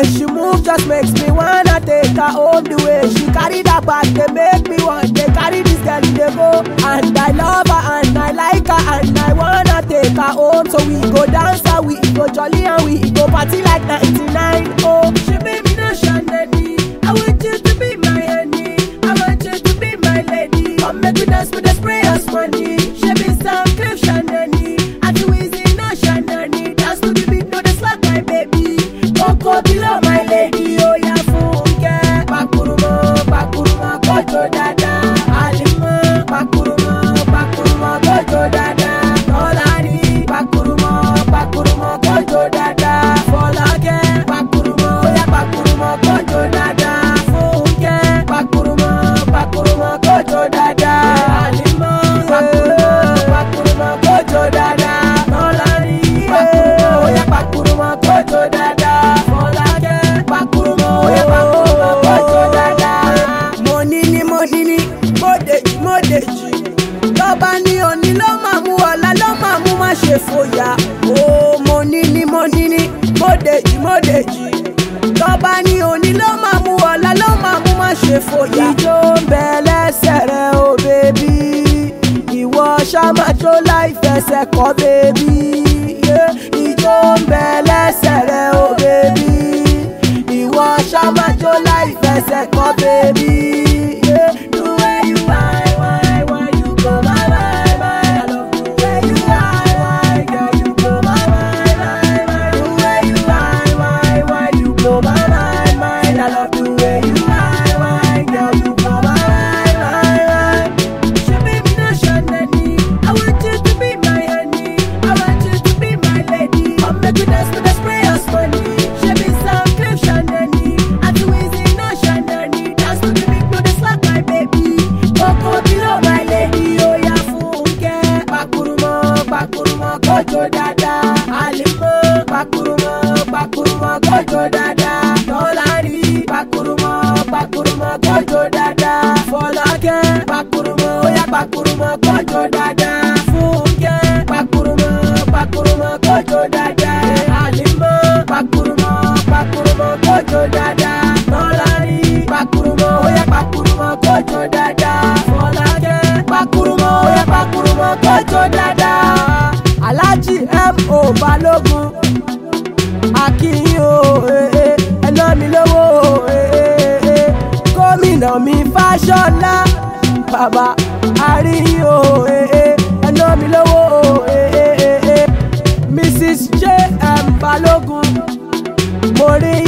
way she move just makes me wanna take her home. The way she carry that bag, they make me want to carry this girl they go. And I love her and I like her and I wanna take her home. So we go dance and we go jolly and we go party like 99. Oh, she made me no shandy. I want you to be my honey. I want you to be my lady. Come make we dance with the sprayers money. She be some cliff shandy. I do easy no shandy. Dance to the beat, no the slap my baby. Coco below my lady. Oh yeah, funke. Pakurumo, pakurumo, kojo dada. Alimo, pakurumo, pakurumo, kojo dada. Tolani, pakurumo, pakurumo, kojo dada. Folake, pakurumo, yeah, pakurumo, kojo dada. Funke, pakurumo, pakurumo, kojo dada. Alimo, pakurumo, pakurumo, kojo dada. Tolani, pakurumo, yeah, pakurumo, kojo dada. Folake, pakurumo, yeah, pakurumo, kojo dada. Mo ní ní mo ní ní, mo dèjì mo dèjì. Lọ́ba ní òní ló máa mú ọ̀la ló máa mú má ṣe fòyà. Ó mo ní ní mo ní ní, mo dèjì mo dèjì. Lọ́ba ní òní ló máa mú ọ̀la ló máa mú má ṣe fòyà. Ìjó ń bẹ lẹ́sẹ̀ rẹ̀ o bèbí. Ìwọ ṣàmàjò láì fẹsẹ̀ kọ́ bèbí. Ìjó ń bẹ lẹ́sẹ̀ rẹ̀ o bèbí. Ìwọ ṣàmàjò láì fẹsẹ̀ kọ́ bèbí. The way you whine, whine, whine, you go my, my, my. I love the way you whine, whine, girl, you go my, my, my, my. The way you whine, whine, whine, you go my, my, my. I love the way you whine, whine, girl, you go my, my, my, my. She made me no shandy. I want you to be my honey. I want you to be my lady. Come make we dance with the sprayers money. She be some cliff shandy. I do easy no shandy. Dance to the beat, no the slap my baby. Coco below my lady. Oh yeah, funke. Pakurumo, pakurumo, kojo dada. Alimo, pakurumo, pakurumo, kojo dada. Tolani, pakurumo, pakurumo, kojo dada. Folake, pakurumo, yeah, pakurumo, kojo dada. Funke, pakurumo, pakurumo, kojo dada. Alimo, pakurumo, pakurumo, kojo dada. Tolani, pakurumo, yeah, pakurumo, kojo dada. Folake, pakurumo, yeah, pakurumo, kojo dada. Alhaji M.O. Balogun akínyìn o eh, eh, ẹ ná mi lówó o eh, eh, eh. gómìnà mi fáṣọlá bàbá àríyìn o eh, eh, ẹ ná mi lówó o eh, eh, eh, eh. mrs j m balógun mo rí